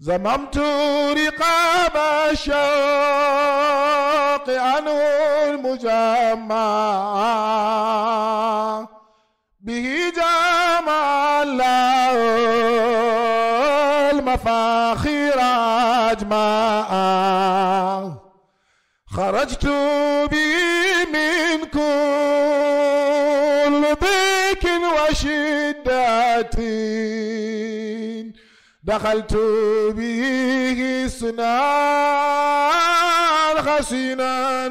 زممت رقاب الشوق عنه المجمع به جمع الله المفاخر أجمع خرجت به من كل ضيق وشدة دخلت به سنان حسينا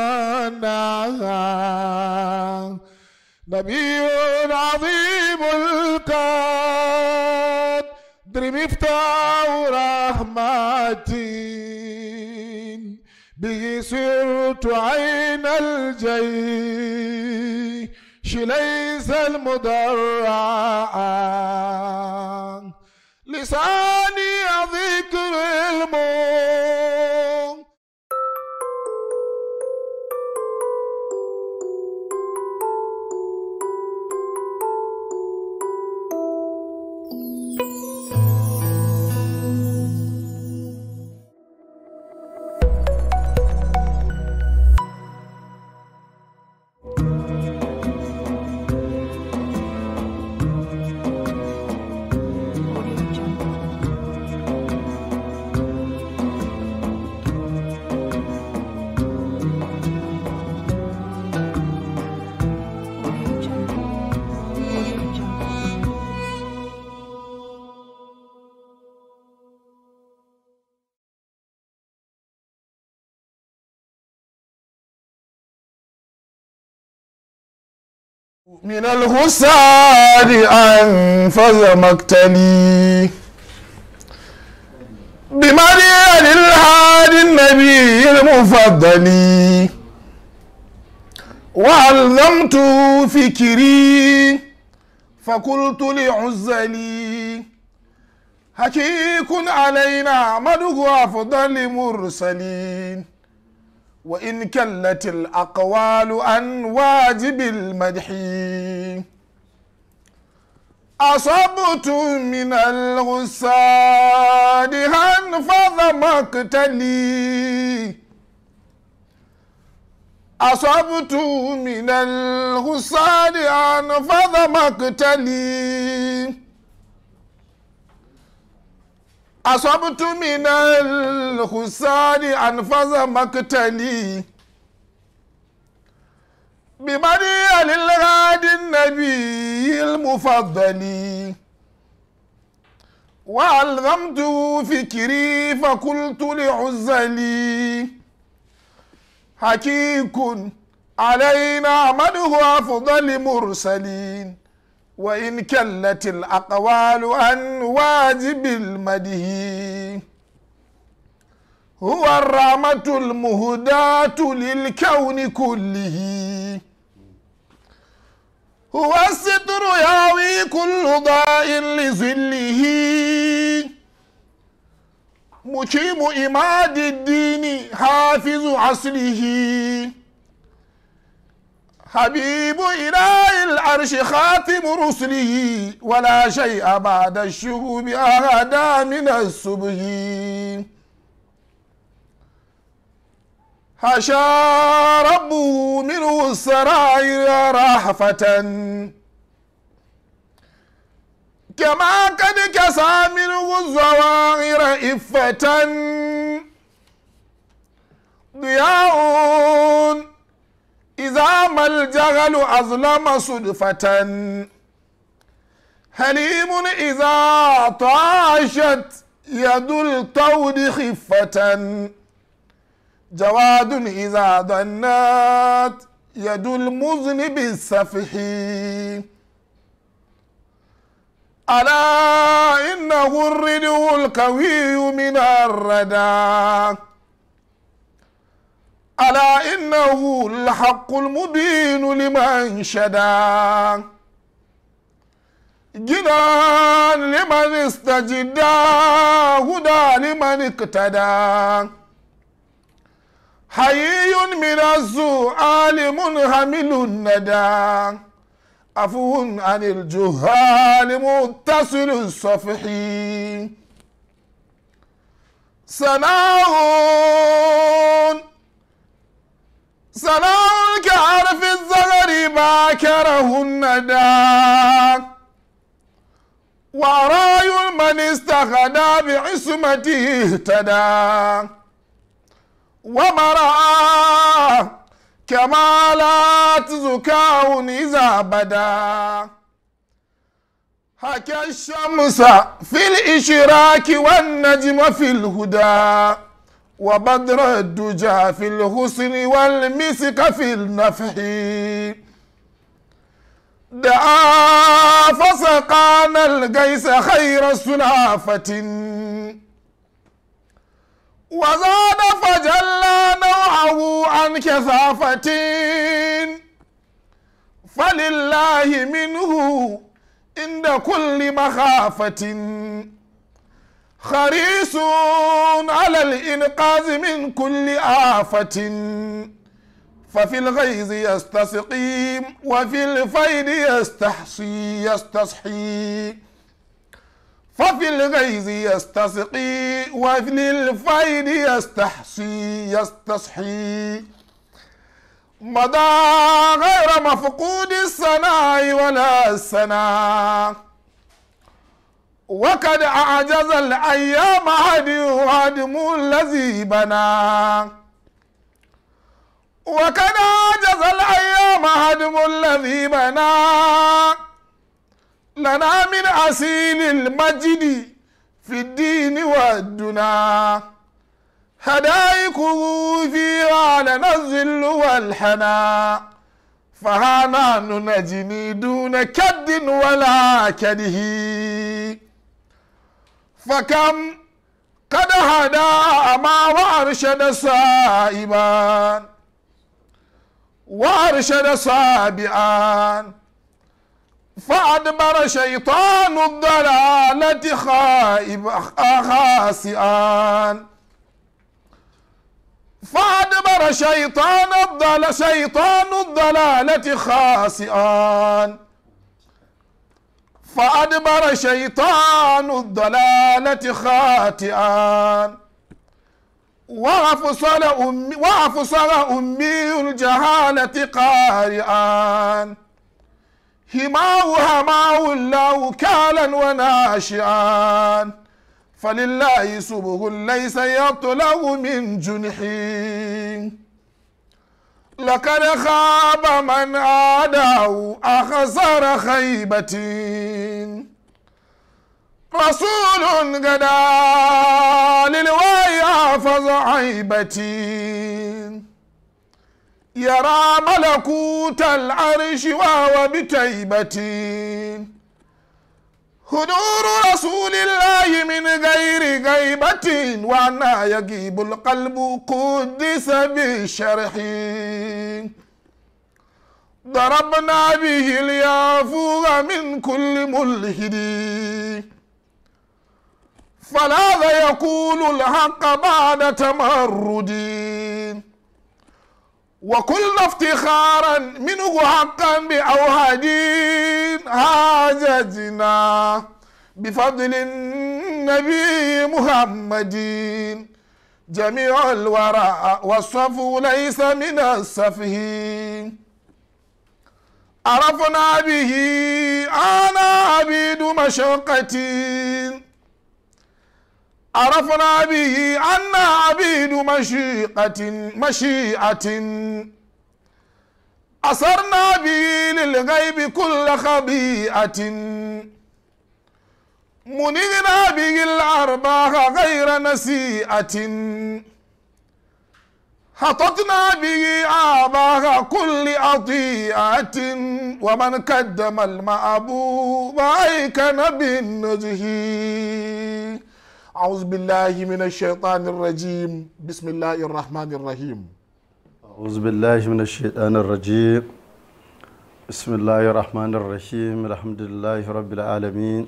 ممنعا نبي عظيم القدر مفتاح رحمتي به سرت عين الجيش ليس المدرعا لساني ذكر الموت من الغساد أنفذ مقتلي بمريم الهادي النبي المفضل وعلمت فكري فقلت لعزلي حقيق علينا مدغ أفضل مرسلين وإن كلت الأقوال عن واجب المدح أصبت من الغساد هنفذ مقتلي أصبت من الغساد هنفذ مقتلي أصبت من الخسار أنفذ مقتلي بمريا للغاد النبي المفضل وألغمت فكري فقلت لعزلي حقيق علينا مده أفضل مرسلين وإن كلت الأقوال عن واجب المده هو الرحمة المهداة للكون كله هو الستر ياوي كل ضاء لظله مقيم إماد الدين حافظ عصره حبيب إله العرش خاتم رسله ولا شيء بعد الشهوب أهدى من الصبح حشى ربه منه السرائر رحفة كما قد كسى منه الظواهر إفة ضياء إذا ما الجهل أظلم صدفة حليم إذا طاشت يد الطود خفة جواد إذا ضنت يد المذنب السفح ألا إنه الردو القوي من الردى ألا إنه الحق المبين لمن شدا جنان لمن استجدى هدى لمن اقتدى حيي من السؤال منهمل الندى عفو عن الجهال متصل الصفحي سناء سناء كعرف الزغر باكره الندى وراي من استغنى بعصمته اهتدى ومرأى كمالات زكاء إذا بدا حكى الشمس في الإشراك والنجم في الهدى وبدر الدجى في الحسن والمسك في النفح دعا فسقانا القيس خير سلافة وزاد فجلى نوعه عن كثافة فلله منه عند كل مخافة خريص على الإنقاذ من كل آفة ففي الغيظ يستسقيم وفي الفيد يستحصي يستصحي ففي الغيظ يستسقي وفي الفيد يستحصي يستصحي مضى غير مفقود السناء ولا السناء وقد أعجز الأيام هدي هدم الذي بنى وقد أعجز الأيام هدم الذي بنى لنا من أسيل المجد في الدين والدنا هدايكه فيها لنا الذل والحنا فهانا نجني دون كد ولا كده فكم قد هدى ما وارشد سائبا وارشد سابعا فأدبر شيطان الضلالة خائب خاسئا فأدبر شيطان الضل شيطان الضلالة خاسئا فأدبر شيطان الضلالة خاطئا وأفصل أمي وأفصل أمي الجهالة قارئا هماه هماه الله كالا وناشئا فلله سبه ليس يطلب من جنحي لقد خاب من عاداه أخسر خيبة رسول غدا للوي أفض عيبتي يرى ملكوت العرش وهو بتيبة هدور رسول الله من غير غيبة وأنا يجيب القلب قدس بالشرح ضربنا به اليافوغ من كل ملحد فلا يقول الحق بعد تمرد وكل افتخارا منه حقا بأوهدين حاجتنا بفضل النبي محمد جميع الورى والصفو ليس من السفه عرفنا به أنا عبيد مشقتي عرفنا به أن عبيد مشيئة مشيئة أسرنا به للغيب كل خبيئة منغنا به الأرباح غير نسيئة حطتنا به آباء كل أطيئة ومن قدم المأبوب أيكن بالنزه أعوذ بالله من الشيطان الرجيم بسم الله الرحمن الرحيم أعوذ بالله من الشيطان الرجيم بسم الله الرحمن الرحيم الحمد لله رب العالمين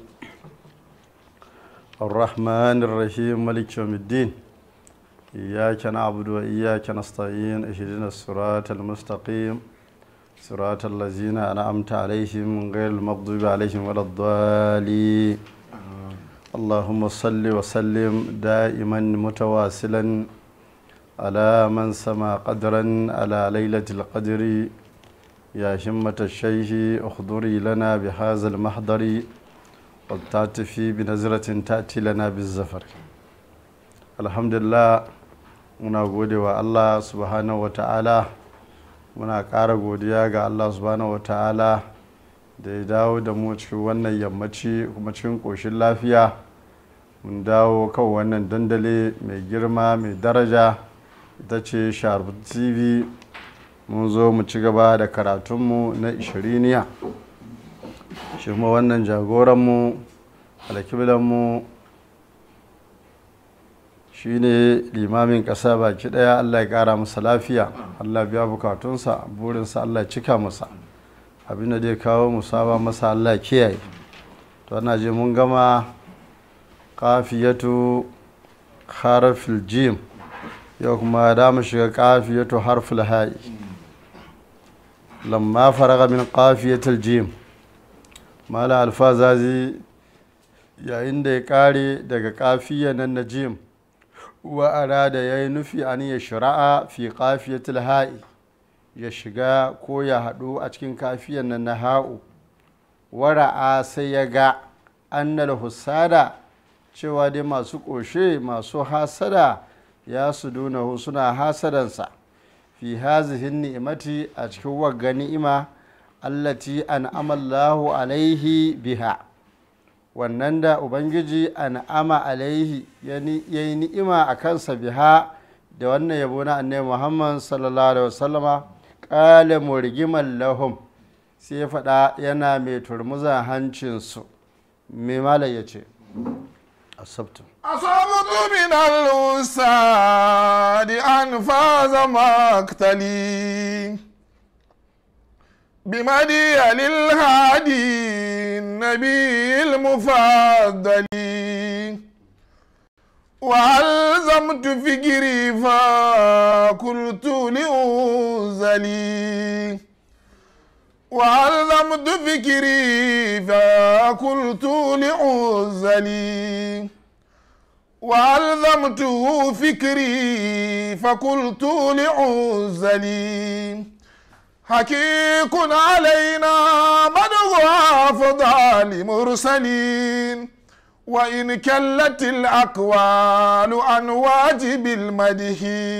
الرحمن الرحيم ملك يوم الدين إياك نعبد وإياك نستعين اهدنا الصراط المستقيم صراط الذين أنعمت عليهم غير المغضوب عليهم ولا الضالين اللهم صل وسلم دائما متواصلا على من سما قدرا على ليلة القدر يا همة الشيخ اخضري لنا بهذا المحضر والتعتفي بنزرة تأتي لنا بالزفر الحمد لله muna gode wa allah subhanahu wa ta'ala muna ƙara godiya ga allah subhanahu wa ta'ala da ya dawo da mu cikin wannan yammaci kuma cikin ƙoshin lafiya mun dawo kan wannan dandali mai girma mai daraja ita ce sharp tv mun zo mu ci gaba da karatunmu na ishiriniya shi kuma wannan jagoranmu alkiblanmu shine limamin ƙasa baki ɗaya allah ya ƙara masa lafiya allah biya bukatunsa burinsa allah ya cika masa abin da zai kawo musaba masa allah kiyaye to ana je mun gama kafiyatu harfil jim yau kuma da mu shiga kafiyatu harfil ha'i lamma faraga min kafiyatul jim mala alfazazi yayin da ya kare daga kafiya nan na jim wa arada ya yi nufi an ya shira'a fi kafiyatul ha'i ya shiga ko ya haɗu a cikin kafiyan nan na ha'u wara'a sai ya ga annal husada cewa dai masu ƙoshe masu hasada ya su dunahu suna hasadansa fi hazihin ni'imati a cikin wagga ni'ima allati an amallahu alaihi biha wannan da ubangiji an'ama alaihi ya yi ni'ima a kansa biha da wannan yabo na annabi muhammad sallallahu alaihi wasallama ƙale murgiman lahum sai ya faɗa yana mai turmuza hancinsu mai malam ya ce asabtu أصبت من الوساد أنفاذ مقتلي بمدي للهادي النبي المفضل وألزمت فكري فقلت لأنزلي وألزمت فكري فقلت لأنزلي وألزمته فكري فقلت لعزلي حقيق علينا مدغ أفضال مرسلين وإن كلت الأقوال عن واجب المدح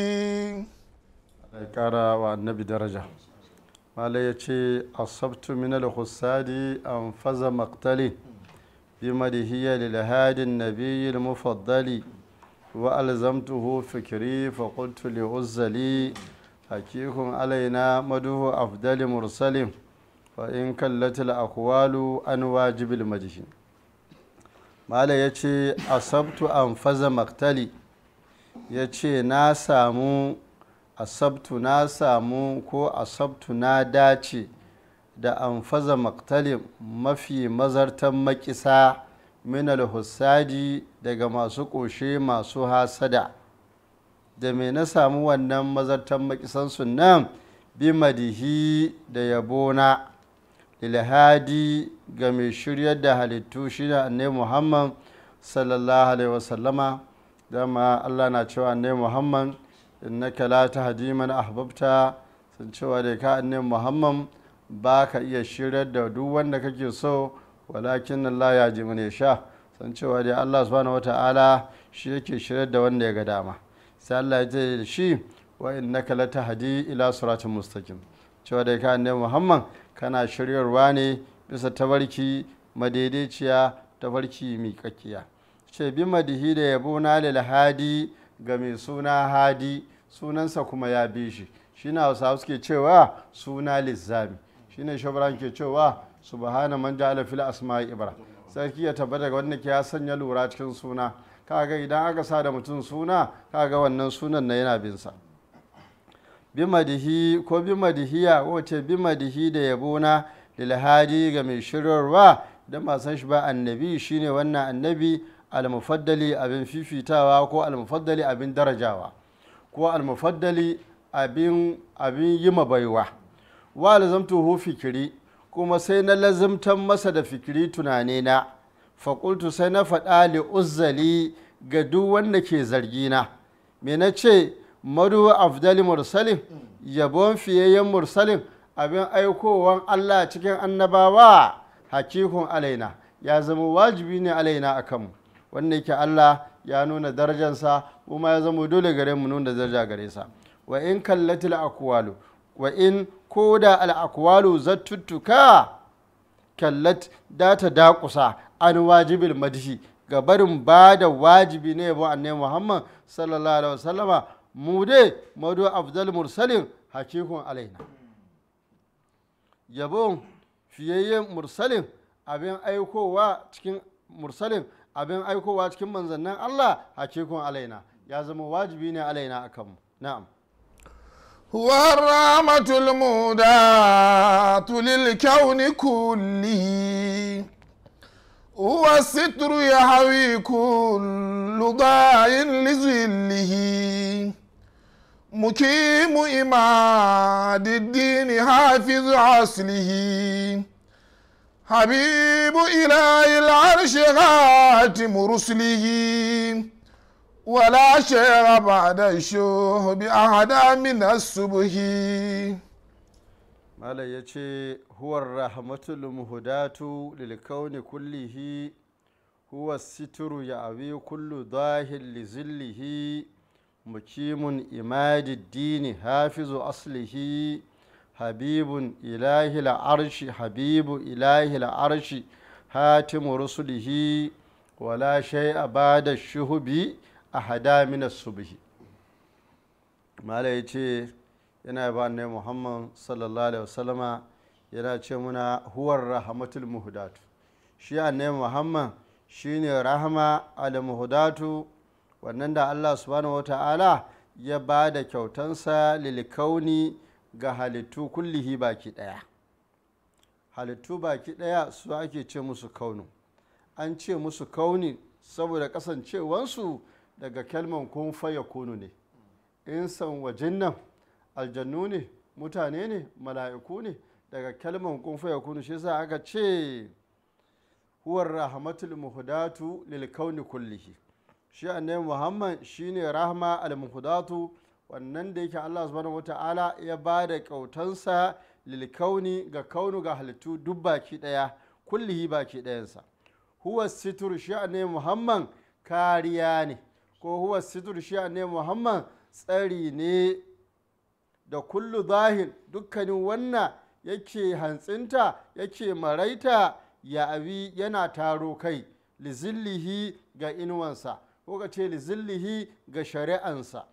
kara wa annabi daraja mala ya ce asabtu min al-hussadi an faza maktali bi madihiyya lil hadin nabiyyi al-mufaddali wa alzamtuhu fikri fa qultu li uzzali hakikun alaina maduhu afdali mursalin fa in kallat al-aqwalu an wajibil madhi mala ya ce asabtu an faza maktali ya ce na samu asabtu na samu ko asabtu na dace da amfaza maktalin mafi mazartan makisa minal hussadi daga masu ƙoshe masu hasada da me na samu wannan mazartan makisansu nan bi madihi da yabona ilhadi ga mai shiryar da halittu shi ne annai muhammad sallallahu alaihi wasallama dama allah na cewa annai muhammad innaka la tahdi man ahbabta sun cewa da ka annabi muhammad ba ka iya shirar da duk wanda kake so walakin Allah ya ji ya sha sun cewa da Allah subhanahu wata'ala shi yake shirar da wanda ya ga dama sai Allah ya ce da shi wa innaka la tahdi ila siratin mustaqim cewa da ka annabi muhammad kana shiryarwa ne bisa tabarki madaidaiciya tabarki miƙaƙiya ce bi madihi da yabo na lil hadi ga mai suna hadi sunansa kuma ya bi shi shi na hausa suke cewa suna lizzami shi ne shabran ke cewa subhana man ja'ala fil asma'i ibra sarki ya tabbata ga wanda ke ya sanya lura cikin suna kaga idan aka sa da mutum suna kaga wannan sunan na yana bin sa bi madihi ko bi madihiya wace bi madihi da yabona lil hadi ga mai shirarwa da ba san shi ba annabi shine wannan annabi almufaddali abin fifitawa ko almufaddali abin darajawa ko almufaddali abin abin yi baiwa wa lazamtuhu fikiri kuma sai na lazimtan masa da fikiri tunane na faƙultu sai na faɗa li uzzali ga duk wanda ke zargina me na ce madu afdali mursalin yabon fiyayyen mursalin abin aikowan allah cikin annabawa hakikun alaina ya zama wajibi ne alaina a kanmu wanda yake allah ya nuna darajansa kuma ya zama dole gare mu nuna daraja gare sa wa in kallatil akwalu wa in ko da al'akwalu zattuttuka kallat da ta dakusa an wajibil madhi ga barin ba da wajibi ne yabo annabi muhammad sallallahu alaihi wasallama mu dai madu afdal mursalin hakikun alaina yabon fiyayyen mursalin abin aikowa cikin mursalin abin aikowa cikin manzannin allah hakikun alaina ya zama wajibi ne alaina akanmu na'am هو الرحمة المهداة للكون كله هو الستر يحوي كل ضاع لظله مقيم إماد الدين حافظ عصله حبيب إله العرش خاتم رسله ولا شيء بعد الشوه بأحد من الصبح malam ya ce huwar rahmatul muhudatu lil kauni kullihi huwa situru ya abi kullu zahir li zillihi mukimun imadi dini hafizu aslihi habibun ilahi arshi habibu ilahi arshi hatimu rusulihi wala shay'a bada shuhubi ahada min subhi mala ya ce yana ba ne muhammad sallallahu alaihi wasallama yana ce muna huwar rahmatul muhudatu shi annabi muhammad shine rahama al muhudatu wannan da allah subhanahu wata'ala ya ba da kyautansa lilkauni ga halittu kullihi baki daya halittu baki daya su ake ce musu kaunu an ce musu kauni saboda kasancewansu daga kalman kun faya kunu ne insan wajen nan aljannu ne mutane ne mala'iku ne daga kalman kun faya kunu shi sa aka ce huwar rahmatul muhudatu lil kauni kullihi shi annabi muhammad shine rahma al muhudatu wannan da yake Allah subhanahu wata'ala ya ba da kautansa lil kauni ga kaunu ga halittu duk baki daya kullihi baki dayansa huwa situr shi annabi muhammad kariya ne ko huwa situr shi ne muhammad tsari ne da kullu zahir dukkanin wannan yake hantsinta yake maraita ya abi yana taro kai lizillihi ga inuwansa ko ka ce lizillihi ga shari'ansa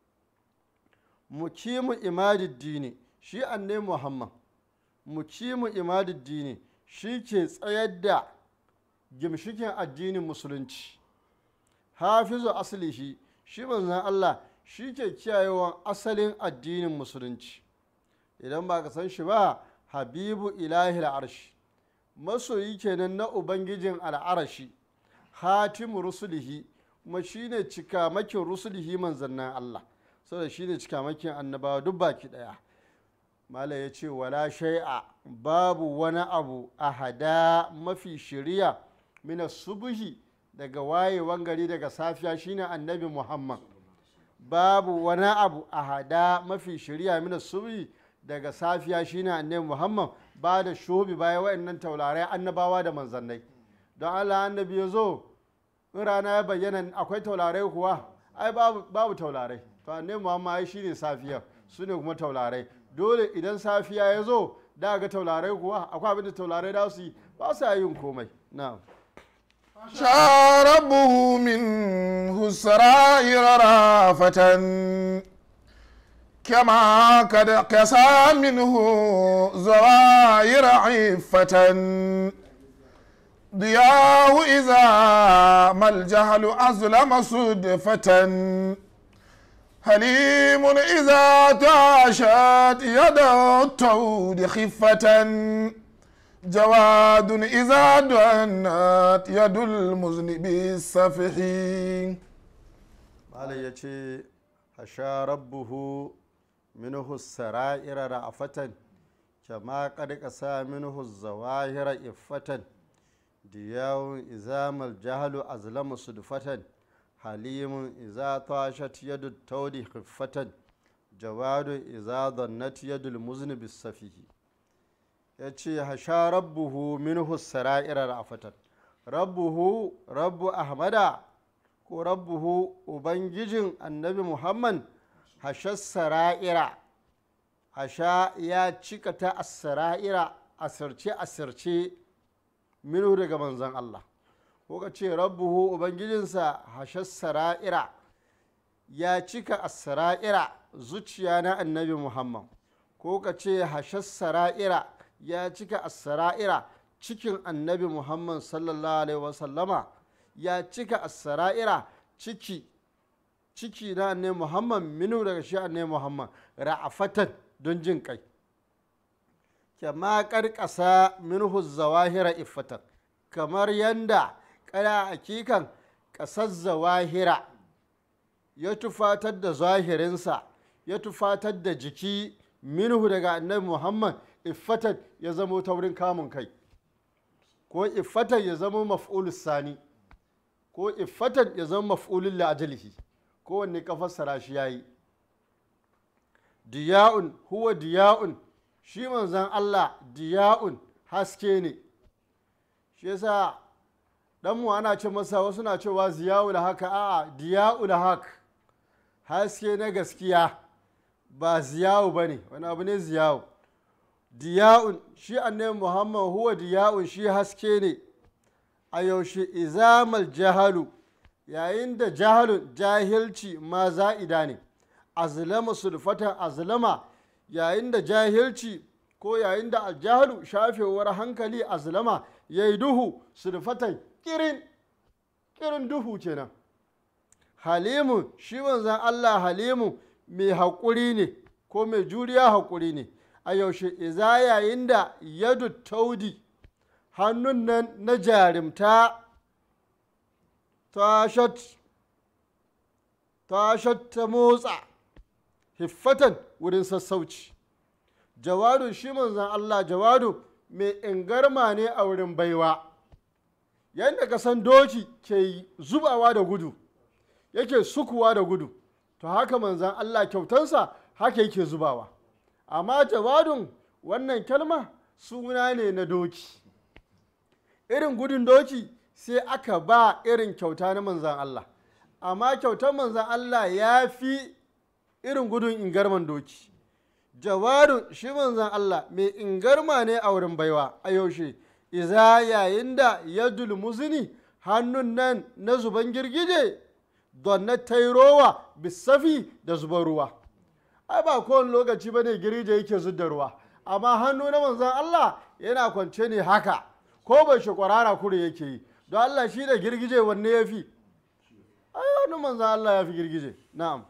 mukimu imadiddini shi anne muhammad mukimu imadiddini shi ke tsayar da gimshikin addinin musulunci hafizu asalihi shi manzan Allah shi ke kiyayewan asalin addinin musulunci idan ba ka san shi ba habibu ilahi al'arshi masoyi kenan na ubangijin al'arashi hatimu rusulihi kuma shi ne cikamakin rusulihi manzannin Allah saboda shi ne cikamakin annabawa duk baki daya mala ya ce wala shai'a babu wani abu a hada mafi shiriya mina subuhi daga wayewan gari daga safiya shine annabi muhammad babu wani abu a hada mafi shirya mina subi daga safiya shine annabi muhammad ba da shubi baya wa'annan taularai annabawa da manzannai don allah annabi ya zo in rana ya bayyana akwai taularai kuwa ai babu, babu taularai to annabi muhammad ai shine safiya su ne kuma taularai dole idan safiya ya zo da ga taularai kuwa akwai abin da taularai da su yi ba su yin komai na'am شاربه منه السرائر رافة كما قد كسى منه زوائر عفة ضياه إذا ما الجهل أظلم صدفة حليم إذا تعشت يد التود خفة جواد إذا دنت يد المذنب السفحي malam ya ce hasha rabbuhu minhu sara'ira ra'afatan kama qad qasa minhu zawahira iffatan diyawun izamal jahalu azlamu sudfatan halimun iza tashat yadu taudi khiffatan jawadun iza dannat yadul muzni safihi ya ce hasha rabbuhu minhu sara'irar ra'afatan rabbuhu rabbu ahmada ko rabbuhu ubangijin annabi muhammad hasha sara'ira hasha ya cika ta asara'ira asirce asirce minhu daga manzan allah ko ka ce rabbuhu ubangijinsa hasha sara'ira ya cika asara'ira zuciya na annabi muhammad ko ka ce hasha sara'ira ya cika asara'ira cikin annabi muhammad sallallahu alaihi wasallama ya cika asara'ira ciki ciki na annabi muhammad minu daga shi annabi muhammad ra'afatan don jin kai kama karkasa minhu zawahira iffatan kamar yanda kara hakikan kasar zawahira ya tufatar da zahirinsa ya tufatar da jiki minhu daga annabi muhammad iffatan ya zamo taurin kamun kai ko iffatan ya zama maf'ulus sani ko iffatan ya zama maf'ulun la'ajalihi ko wanne ka fassara shi yayi diya'un huwa diya'un shi manzan Allah diya'un haske ne shi yasa dan mu ana ce masa wasu na cewa ziya'u da haka a'a diya'u da haka haske na gaskiya ba ziya'u bane wani abu ne ziya'u diya'un shi annabi muhammad huwa diya'un shi haske ne a yaushe izamal jahalu yayin da jahalun jahilci ma za'ida ne azlama sulfatan azlama yayin da jahilci ko yayin da aljahalu shafewar hankali azlama ya yi duhu sulfatan kirin kirin duhu kenan halimu shi manzan allah halimu mai haƙuri ne ko mai juriya haƙuri ne a yaushe iza yayin da yadu taudi hannun nan na jarimta tashat ta motsa hiffatan wurin sassauci jawadu shi manzan Allah jawadu mai ingarma ne a wurin baiwa yadda ka san doki ke zubawa da gudu yake sukuwa da gudu to haka manzan Allah kyautansa haka yake zubawa amma jawadun wannan kalma suna ne na doki irin gudun doki sai aka ba irin kyauta na manzan Allah amma kyautar manzan Allah ya fi irin gudun ingarman doki jawadun shi manzan Allah mai ingarma ne a wurin baiwa a yaushe iza yayin da ya dulmuzini hannun nan na zuban girgije don na tairowa bisafi da zuban ruwa ai ba kowane lokaci ba ne girije yake zudda ruwa amma hannu na manzan Allah yana kwance ne haka ko bai shi kwarara kure yake yi don Allah shi da girgije wanne ya fi ai hannu manzan Allah ya fi girgije na'am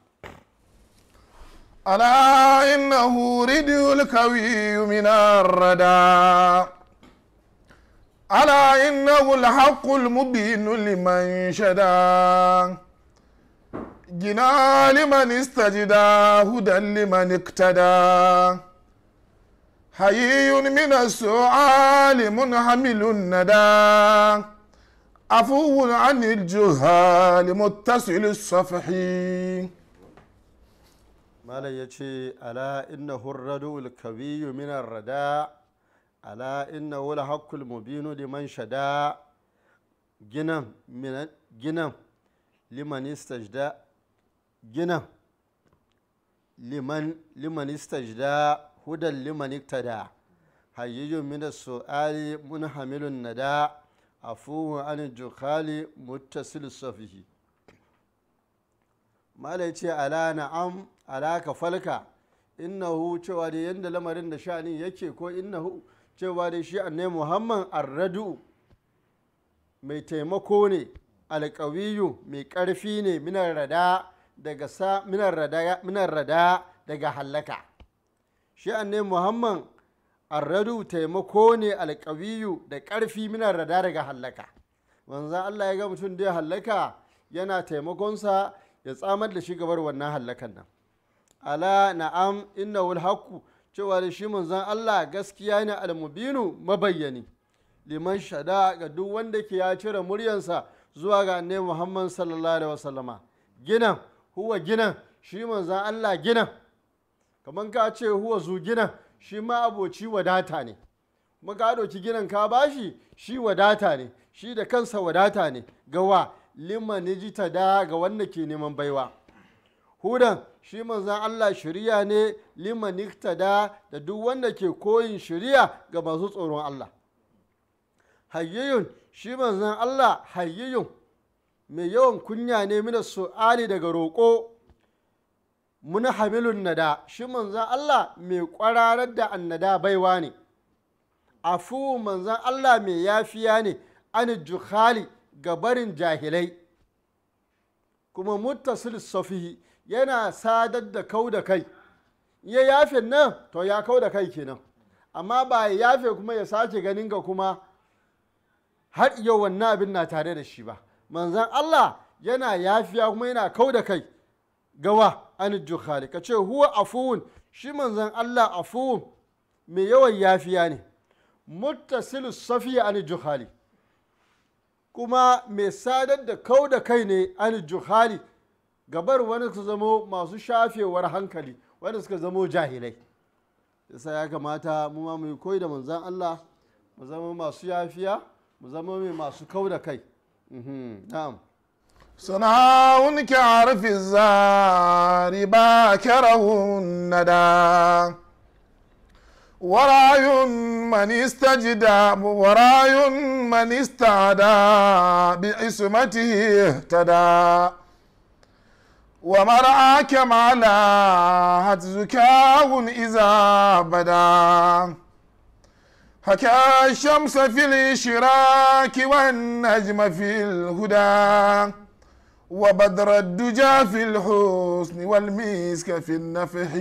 ألا إنه ردي الكوي من الردى ألا إنه الحق المبين لمن شدا جنا لمن استجدى هدى لمن اقتدى حيي من السؤال منحمل الندى عفو عن الجهال متصل الصفحي malam ya ce ala inna hurradu kabiyu minar rada ala inna wula hakkul mubinu liman shada ginan ginan liman istajda ginan liman liman istajda hudan liman iktada hayyijun min su'ali munhamilun nada afuwu an jukhali muttasil safihi mala ya ce ala na'am ala ka falka innahu cewa da yadda lamarin da sha'anin yake ko innahu cewa da shi annai muhammad arradu mai taimako ne alƙawiyu mai ƙarfi ne minar rada daga sa minar rada minar rada daga hallaka shi annai muhammad arradu taimako ne alƙawiyu da ƙarfi minar rada daga hallaka manzan allah ya ga mutum da ya hallaka yana taimakonsa ya tsamar da shi gabar wannan hallakan nan ala na'am inna wal haqqu cewa da shi manzon Allah gaskiya ne almubinu mabayyani liman shada ga duk wanda ke ya cire muryansa zuwa ga annabi muhammad sallallahu alaihi wasallama ginan huwa ginan shi manzan allah ginan kamar ka ce huwa zu ginan shi ma aboci wadata ne kuma ka ɗauki ginan ka bashi shi wadata ne shi da kansa wadata ne gawa liman ta da ga wanda ke neman baiwa hudan shi manzan Allah shirya ne liman da da duk wanda ke koyin shirya ga masu tsoron Allah hayyiyun shi manzan Allah hayyiyun mai yawan kunya ne mina su'ali daga roƙo muna hamilun nada shi manzan Allah mai kwararar da annada baiwa ne afu manzan Allah mai yafiya ne an jukhali ga barin jahilai kuma muttasil safihi yana sadar da kau da kai ya yafe nan to ya kau da kai kenan amma ba ya yafe kuma ya sake ganin ga kuma har yau wannan abin na tare da shi ba manzan Allah yana yafiya kuma yana kau da kai gawa an jukhali ka ce huwa afuwun shi manzan Allah afuwun mai yawan yafiya ne muttasil safiya an jukhali kuma mai sadar da kau da kai ne an juhali gabar wani su zamo masu shafewar hankali wanda suka zamo jahilai yasa ya kamata mu ma mu koyi da manzan Allah mu zama masu yafiya mu zama mai masu kau da kai na'am صنعاء كعرف الزار باكره الندى وراي من استجدى وراي من استعدى بعصمته اهتدى ومرعى كما لاهت زكاه إذا بدا حكى الشمس في الإشراك والنجم في الهدى وبدر الدجى في الحسن والمسك في النفح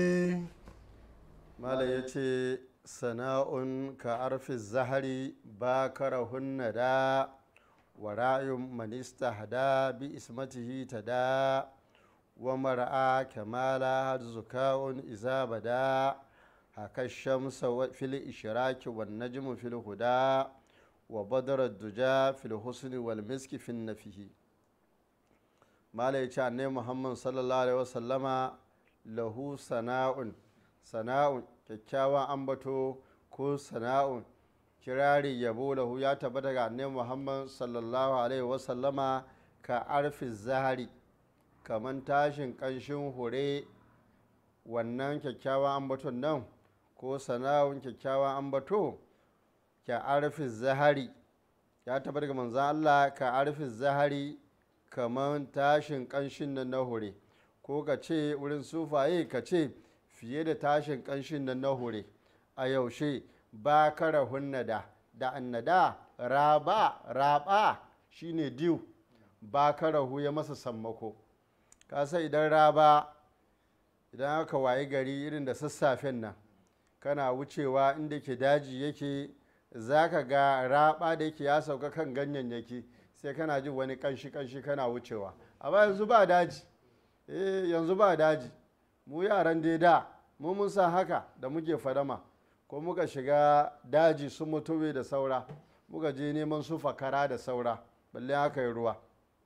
malam ya ce sana'un ka arfi zahari ba karahunna da wa ra'ayun manista hada bi ismatihi ta da wa mara'a kamala zuka'un iza bada haka shamsa fil ishiraki wa najmu fil huda wa badar duja fil husni wal miski fin nafihi malam ya ce annai muhammad sallallahu alaihi wasallama lahu sana'un sana'un kyakkyawan ambato ko sana'un kirari yabo lahu ya tabbata ga annabi muhammad sallallahu alaihi wasallama ka arfi zahari kaman tashin kanshin hure wannan kyakkyawan ambaton nan ko sana'un kyakkyawan ambato ka arfi zahari ya tabbata ga manzan allah ka arfi zahari kaman tashin kanshin nan na hure ko ka ce wurin sufaye ka ce fiye da tashin ƙanshin nan na hure a yaushe ba kara hunnada da annada raba raba shine diw ba kara ya masa sammako kasa idan raba idan aka wayi gari irin da sassafen nan kana wucewa inda ke daji yake za ka ga raba da yake ya sauka kan ganyayyaki sai kana jin wani kanshi kanshi kana wucewa amma yanzu ba daji eh yanzu ba daji mu yaran dai da mu mun san haka da muke fadama ko muka shiga daji su mutuwe da saura muka je neman su fakara da saura balle haka yi ruwa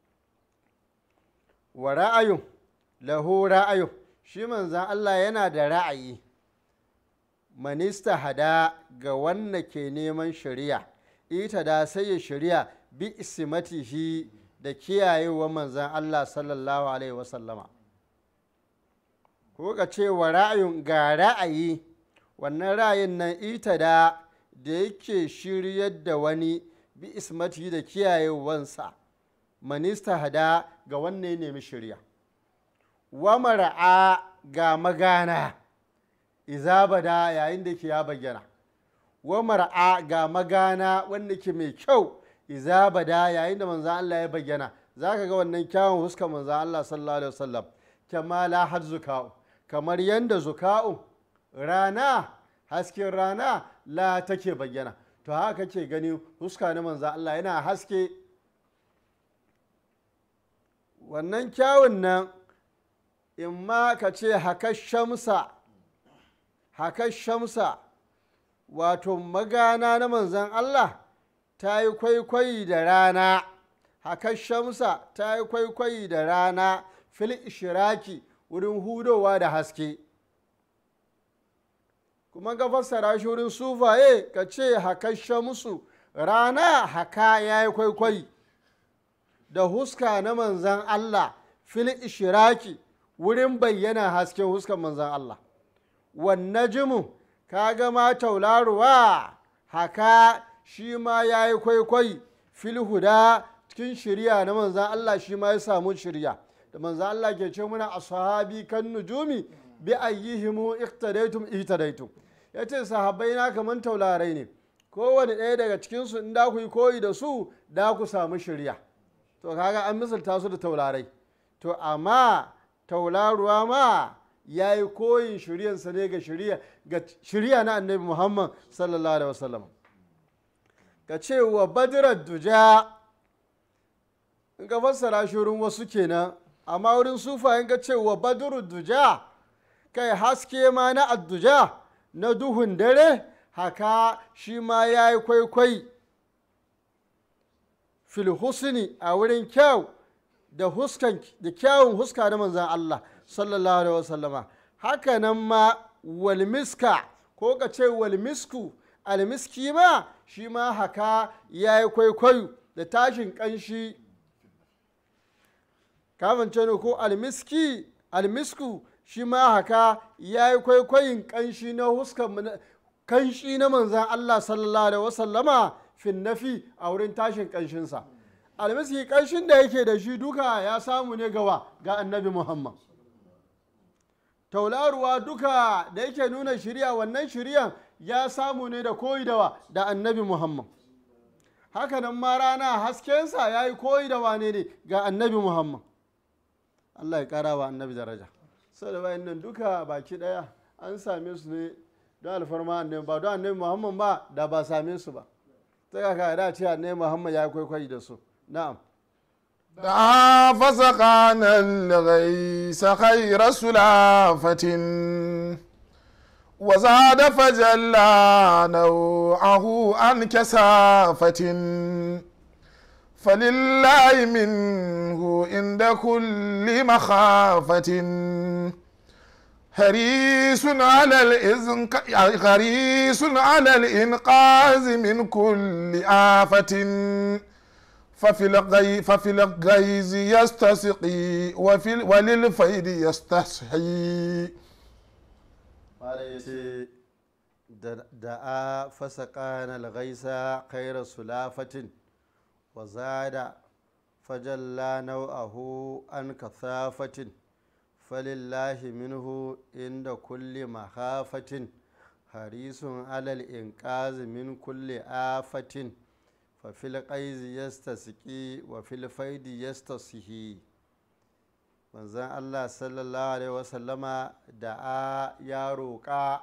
wa ra'ayun lahu ra'ayun shi manzan Allah yana da ra'ayi manista hada ga wanda ke neman shari'a ita da sai ya shari'a bi ismatihi da kiyayewa manzan Allah sallallahu alaihi wasallama ko ka ce wa ra'ayin ga ra'ayi wannan ra'ayin nan ita da da yake shiryar da wani bi ismati da kiyayewansa manista hada ga wanne ya nemi shirya wa mara'a ga magana izabada yayin da ke ya bayyana wa mara'a ga magana wanda ke mai kyau izabada yayin da manzan Allah ya bayyana za ka ga wannan kyawun huskar manzan Allah sallallahu alaihi wasallam kamala har zuka'u kamar yadda zuka'u rana hasken rana la take bayyana to haka kake gani huska na manzan Allah yana haske wannan kyawun nan in ma ka ce haka shamsa haka shamsa wato magana na manzan Allah ta yi kwaikwayi da rana haka shamsa ta yi kwaikwayi da rana fil ishiraki wurin hudowa da haske kuma ga fassara shi wurin sufaye ka ce haka shamsu rana haka ya yi kwaikwayi da huska na manzan Allah fil ishiraki wurin bayyana hasken huskan manzan Allah wanne jimu ka gama taularuwa haka shi ma ya yi kwaikwayi fil huda cikin shirya na manzan Allah shi ma ya samu shirya da manzan Allah ke ce muna ashabi kan nujumi bi ayyihimu iqtadaytum ihtadaytum yace sahabbai na kaman taularai ne kowane ɗaya daga cikinsu in da ku yi koyi da su da ku samu shirya to kaga an misalta su da taularai to amma taularuwa ma ya yi koyin shiryansa ne ga shirya ga shirya na annabi muhammad sallallahu alaihi wasallam ka ce wa badirar duja in ka fassara shi wurin wasu kenan amma wurin sufa in ka ce wa badirar duja kai haske ma na adduja na duhun dare haka shi ma ya yi kwaikwai filhusni a wurin kyau da huskan da kyawun huska na manzan Allah sallallahu alaihi wasallama haka nan ma walmiska ko ka ce walmisku almiski ma shi ma haka ya yi kwaikwayo da tashin kanshi kamance ne ko almiski almisku shi ma haka ya yi kwaikwayin kanshi na huskan kanshi na manzan Allah sallallahu alaihi wasallama fin nafi a wurin tashin kanshinsa almiski kanshin da yake da shi duka ya samu ne gawa ga annabi muhammad taularuwa duka da yake nuna shirya wannan shiryan ya samu ne da koyi dawa da annabi muhammad hakanan ma rana haskensa ya yi koyi da wane ne ga annabi muhammad allah ya kara wa annabi daraja sau da bayan nan duka baki daya an same su ne don alfarma annabi ba don annabi muhammad ba da ba same su ba ta kaka da ce annabi muhammad ya kwaikwayi da su na'am دعا فسقانا الغيث خير سلافة وزاد فجلى نوعه عن كسافة فلله منه عند كل مخافة حريص على الإذن حريص على الإنقاذ من كل آفة ففي الغي ففي الغيظ يستسقي وفي ال- وللفيد يستسحي Malam ya ce da a fasa ƙanar gaisa kaira sulafatin wa zada fajalla nau'ahu an kasafatin falillahi minhu inda kulli mahafatin harisun alal inqazi min kulli afatin fa fil qaizi yastasqi wa fil faidi yastasihi manzan allah sallallahu alaihi wasallama da a ya roƙa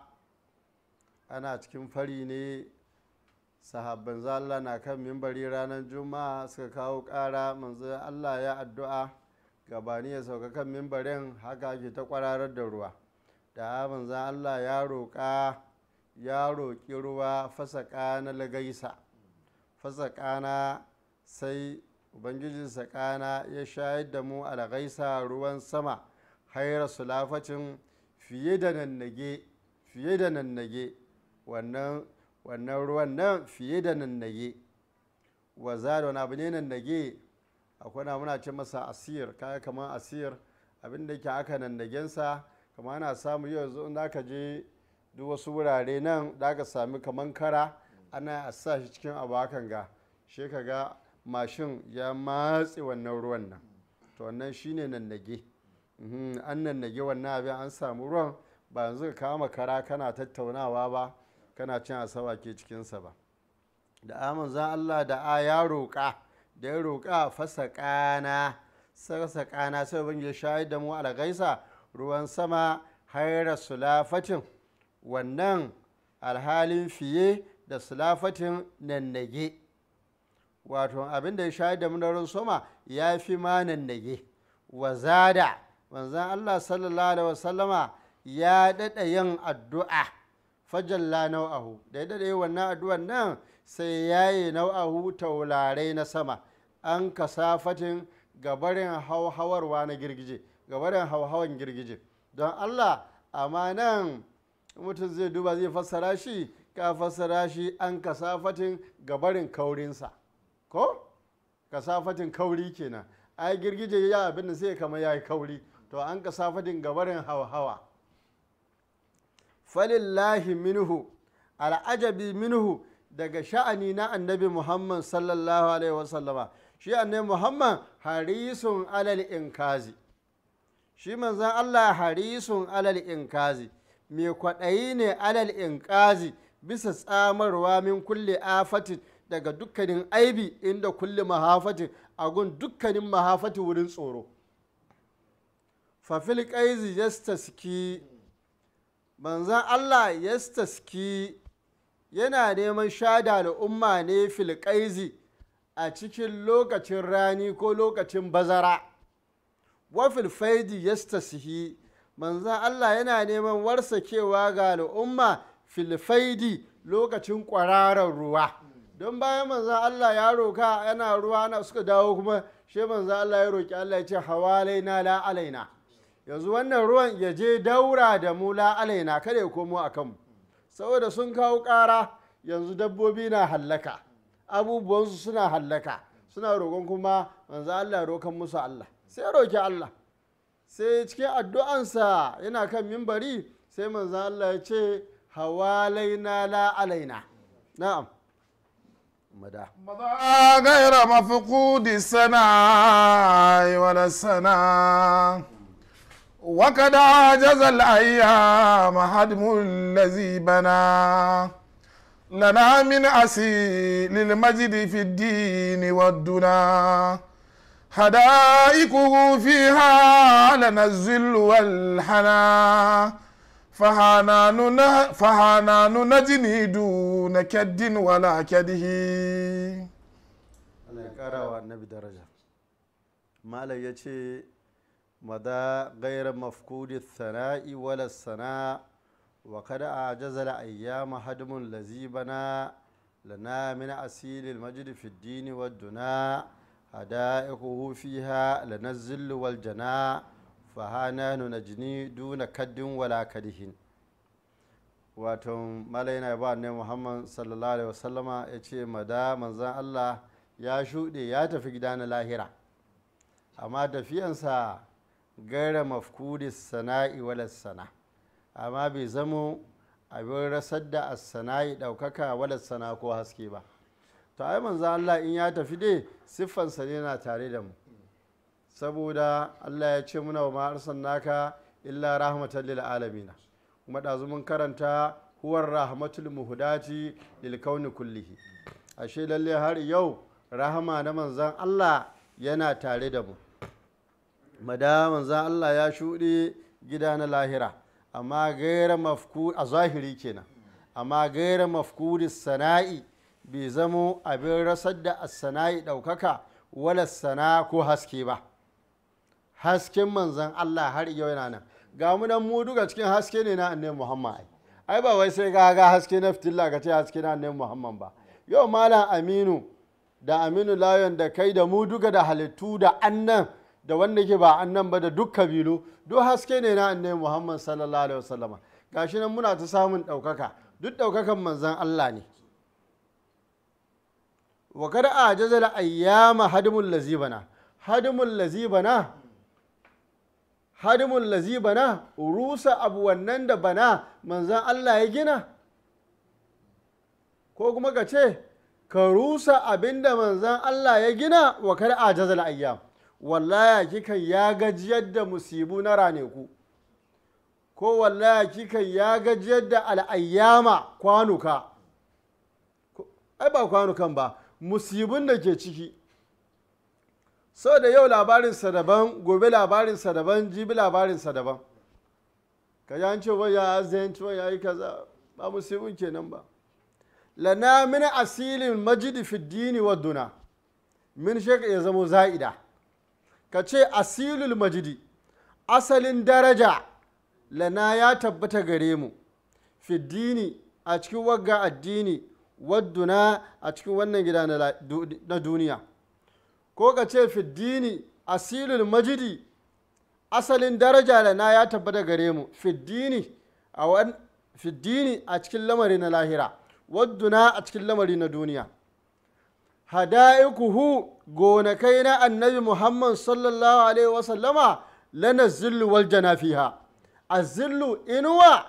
ana cikin fari ne sahabban Allah na kan mimbari ranar juma'a suka kawo ƙara manzan allah ya addu'a gabani ya sauka kan mimbarin haka ke ta kwararar da ruwa da manzan allah ya roƙa ya roƙi ruwa fasa ƙana lagaisa fasa ƙana sai ubangijin sakana ya shayar da mu alghaisa ruwan sama haira sulafacin fiye da nannage fiye da nannage wannan wannan ruwan nan fiye da nannage wa da wani abu ne nannage akwai na muna ce masa asir kaya kamar asir abin da ke aka nannagensa kamar ana samu yau yanzu in aka je duk wasu wurare nan da aka sami kamar kara ana a sa shi cikin abu hakan ga shi ka ga mashin ya matse wannan ruwan nan to wannan shine nannage Mhm, an nannage wannan abin an samu ruwan ba yanzu ka kama kara kana tattaunawa ba kana cin asawa ke cikinsa ba da amin za Allah da a ya roƙa da ya roƙa fasa ƙana sarsa ƙana sai ban ya shayar da mu algaisa ruwan sama haira sulafatin wannan alhalin fiye da sulafatin nannage wato abin da ya shayar da mu da ruwan sama ya fi ma nannage wa zada manzan Allah sallallahu alaihi wasallama ya daɗa yin addu'a fajalla nau'ahu da yadda dai wannan addu'an nan sai yayi nau'ahu taularai na sama an kasafatin gabarin hauhawarwa na girgije gabarin hauhawan girgije don allah amma nan mutum zai duba zai fassara shi ka fassara shi an kasafatin gabarin kaurinsa ko kasafatin kauri kenan ai girgije ya abin da sai kama ya yi kauri to an kasafatin gabarin hauhawa falillahi minhu al'ajabi minhu daga sha'ani na annabi muhammad sallallahu alaihi wasallama shi annabi muhammad harisun alal inkazi shi manzan allah harisun alal inkazi mai kwaɗayi ne alal inkazi bisa tsamarwa min kulle afatin daga dukkanin aibi inda kulle mahafatin a gun dukkanin mahafati wurin tsoro fafil ƙaizi yastaski manzan allah yastaski yana neman shada al'umma ne filƙaizi a cikin lokacin rani ko lokacin bazara wafil faidi yastasihi manzan Allah yana neman warsakewa ga al'umma filfaidi lokacin kwararar ruwa don bayan manzan Allah ya roka yana ruwa na suka dawo kuma shi manzan Allah ya roki Allah ya ce hawalaina la alaina yanzu wannan ruwan ya je daura da mu la alaina kada ya komo a kanmu saboda sun kawo ƙara yanzu dabbobi na hallaka abubuwansu suna hallaka suna roƙon kuma manzo Allah roƙon musu Allah sai roƙi Allah sai cikin addu'ansa yana kan mimbari sai manzo Allah ya ce hawalaina la alaina na'am mada مضى غير مفقود السناء ولا السناء وقد عجز الأيام هدم الذي بنى لنا من أسيل المجد في الدين والدنا حدائقه فيها لنا الذل والحنا فهانان نه- فهانان نجني دون كد ولا كده Allah ya ƙara wa annabi daraja malam ya ce mada gairar mafkudi sana'i wala sana wa kada a jazala ayyama hadmun lazibana lana min asilil majid fi dini wa duna hada'iquhu fiha lana zillu wal jana fahananu najni duna kaddin wala kadihin wato malai yana ba ne muhammad sallallahu alaihi wasallama ya ce mada manzan allah ya shuɗe ya tafi gida na lahira amma tafiyansa gaira mafkudi sana'i wala sana amma bai zamo abin rasar da sana'i ɗaukaka wala sana ko haske ba to ai manzan allah in ya tafi dai siffansa ne na tare da mu saboda allah ya ce muna wa ma'arsan naka illa rahmatan lil alamina kuma ɗazu mun karanta huwar rahmatul muhudati lil kauni kullihi ashe lalle har yau rahama na manzan Allah yana tare da mu mada manzan Allah ya shuɗe gida na lahira amma gaira mafku a zahiri kenan amma gaira mafkudi sana'i bai zamo abin rasar da sana'i ɗaukaka wala sana ko haske ba hasken manzan Allah har yau yana nan ga mu nan mu duka cikin haske ne na annabi Muhammad ai ai ba wai sai ga ga haske na fitilla ka ce haske na annabi Muhammad ba yau malam Aminu da Aminu Layon da kai da mu duka da halittu da annan da wanda ke ba annan ba da duk kabilu duk haske ne na annabi Muhammad sallallahu alaihi wasallama gashi nan muna ta samun ɗaukaka duk ɗaukakan manzan Allah ne wa kada a jazala ayyama hadimul lazibana hadimul lazibana hadimun lazi bana rusa abu wannan da bana manzan Allah ya gina ko kuma ka ce ka rusa abin da manzan Allah ya gina wa kar a jazal ayyam wallaya kika ya gajiyar da musibu na raneku ko wallaya kika ya gajiyar da al'ayyama kwanuka ai ba kwanukan ba musibin da ke ciki sau da yau labarinsa daban gobe labarinsa daban jibi labarinsa daban ka ji an ce wai ya azanci wai ya yi kaza ba musibin kenan ba lana min asilin majidi fi dini wa duna min sheka ya zamo za'ida ka ce asilul majidi asalin daraja lana ya tabbata gare mu fiddini a cikin wagga addini wadduna a cikin wannan gida na la- du- na duniya ko ka ce fiddini asilul majidi asalin daraja da na ya tabbata gare mu fiddini a wan fiddini a cikin lamari na lahira wadduna a cikin lamari na duniya hada'ikuhu gonakai na annabi muhammad sallallahu alaihi wasallama lana zillu wal jana fiha a zillu inuwa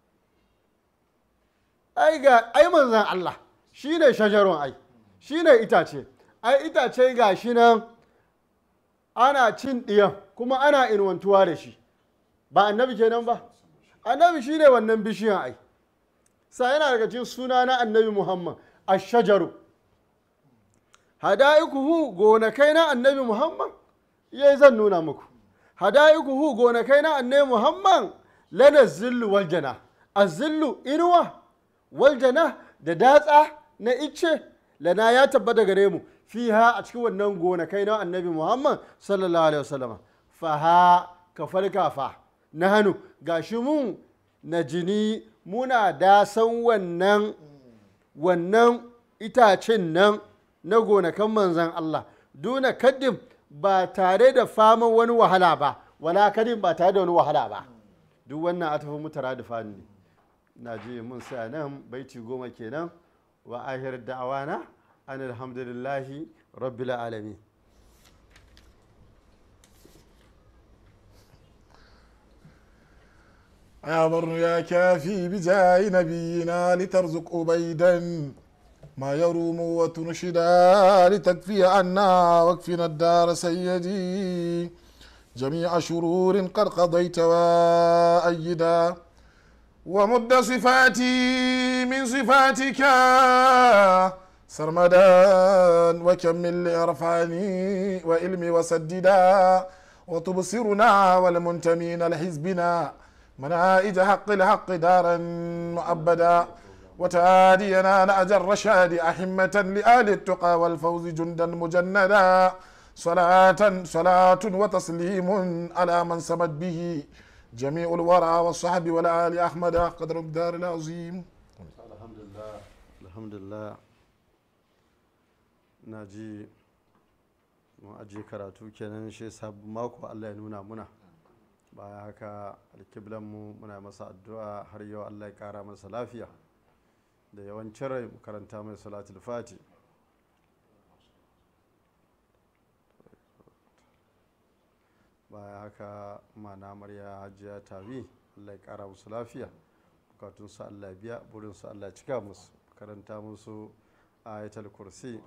ai ga ai manzan Allah shine shajarun ai shine itace ai itace ga shi nan ana cin ɗiyan kuma ana inuwantuwa da shi ba annabi kenan ba annabi shine wannan bishiyan ai sa yana daga cikin suna na annabi muhammad ashajaru hada'ikuhu gonakai na annabi muhammad yayi zan nuna muku hada'ikuhu gonakai na annabi muhammad lana zillu wal jana azillu inuwa wal jana da datsa na icce lana ya tabbata gare mu fiha a cikin wannan gonakai na annabi muhammad sallallahu alaihi wasallam faha ka farka fa na hannu gashi mun na jini muna dasan wannan wannan itacen nan na gonakan manzan Allah duna kaddim ba tare da faman wani wahala ba wala kaddim ba tare da wani wahala ba duk wannan a tafi mutara da fani ne na ji mun sa nan baiti goma kenan wa ahir da'awana an alhamdulillahi rabbil alamin يا بر يا كافي بجاه نبينا لترزق أبيدا ما يروم وتنشدا لتكفي عنا واكفنا الدار سيدي جميع شرور قد قضيت وأيدا ومد صفاتي من صفاتك سرمدا وكمل لإرفاني وإلمي وسددا وتبصرنا والمنتمين لحزبنا منائج حق الحق دارا مؤبدا وتهادينا نأج الرشاد أحمة لآل التقى والفوز جندا مجندا صلاة صلاة وتسليم على من سمت به جميع الورى والصحب والآل أحمد قدر الدار العظيم alhamdulillah alhamdulillah na ji mun ajiye karatu kenan shi sabon mako allah ya nuna muna baya haka alkiblanmu muna masa addu'a har yau allah ya kara masa lafiya da yawancin rai mu karanta mai salatul fati baya haka mana amarya hajiya tabi allah ya kara musu lafiya bukatunsu allah ya biya burinsu allah ya cika musu karanta musu ayatul kursi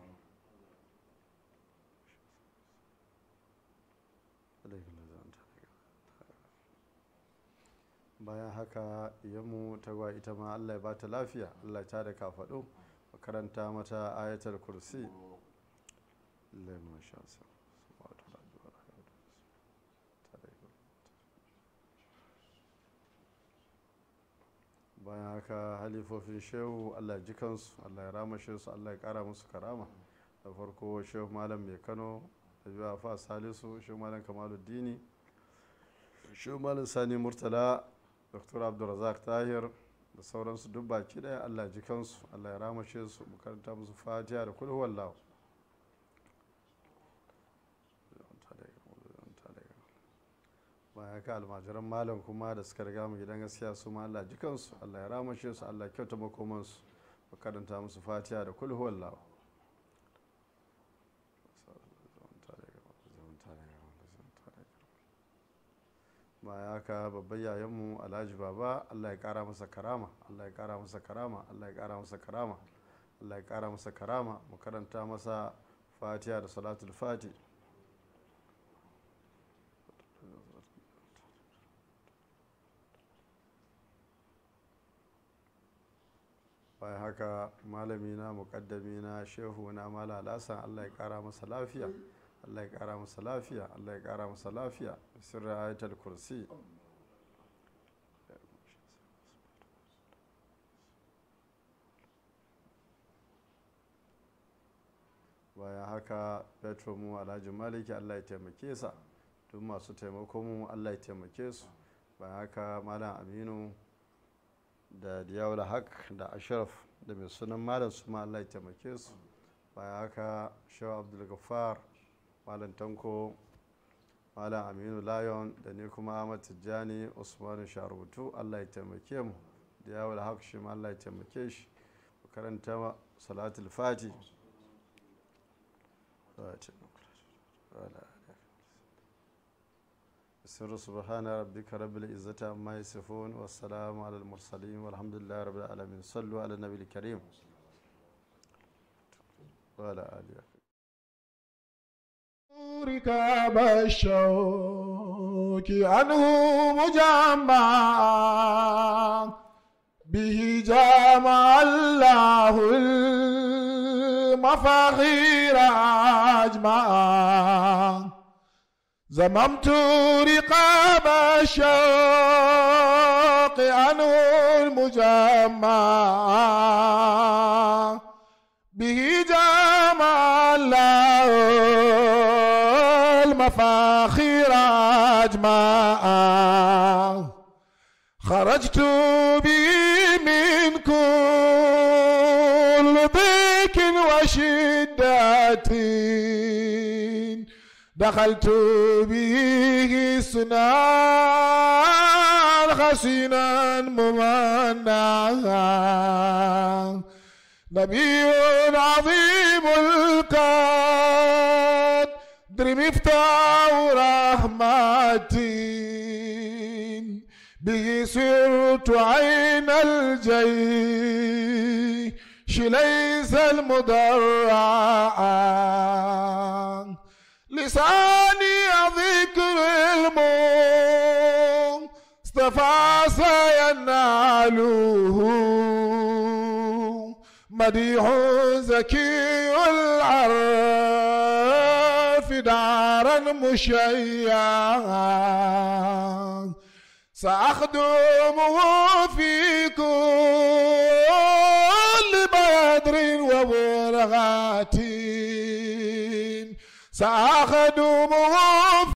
bayan haka iyanmu ta gwa ita ma allah ya bata lafiya allah ya da kafaɗo karanta mata ayatul kursi lemon shansa bayan haka halifofin shehu allah ya ji kansu allah ya ramashe su allah ya kara musu karama da farko shehu malam mai kano da biyu fa salisu shehu malam kamaluddini shehu malam sani murtala dr abdulrazak tahir da sauransu duk baki daya allah ya ji kansu allah ya ramashe su makaranta musu fatiha da kulhu wallahu bayan haka almajiran malam kuma da suka riga mu gidan gaskiya su ma Allah jikansu Allah ya ramashe su Allah kyauta makomansu makaranta musu fatiha da kulhu wallahu bayan haka babban yayanmu alhaji baba Allah ya kara masa karama Allah ya kara masa karama Allah ya kara masa karama Allah ya kara masa karama makaranta masa fatiha da salatul fati bayan haka malamina mukaddamina shehu na mala alasan allah ya kara masa lafiya allah ya kara masa lafiya allah ya kara masa lafiya sirri ayatul kursi bayan haka petro mu alhaji maliki allah ya taimake sa duk masu taimako mu allah ya taimake su bayan haka malam aminu da diyawul haq da ashraf da mai sunan malam su ma Allah ya taimake su bayan haka shaw abdul gaffar malam tanko malam aminu layon da ni kuma ahmad tijjani usmanu sharubutu Allah ya taimake mu diyawul haq shi ma Allah ya taimake shi karanta salatul fati سر سبحان ربك رب العزة عما يصفون والسلام على المرسلين والحمد لله رب العالمين صلوا على النبي الكريم وعلى آله ركاب الشوك عنه مجمع به جامع الله المفاخير أجمع زممت رقاب الشوق عنه المجمع به جامع الله المفاخير أجمع خرجت به من كل ضيق وشدة دخلت به سنان خسينا ممنعا نبي عظيم القدر مفتاح رحمتي به سرت عين الجيش ليس المدرعا لساني ذكر المصطفى سيناله مديح زكي العرف دارا مشيعا سأخدمه في كل بدر وبرغات سأخدمه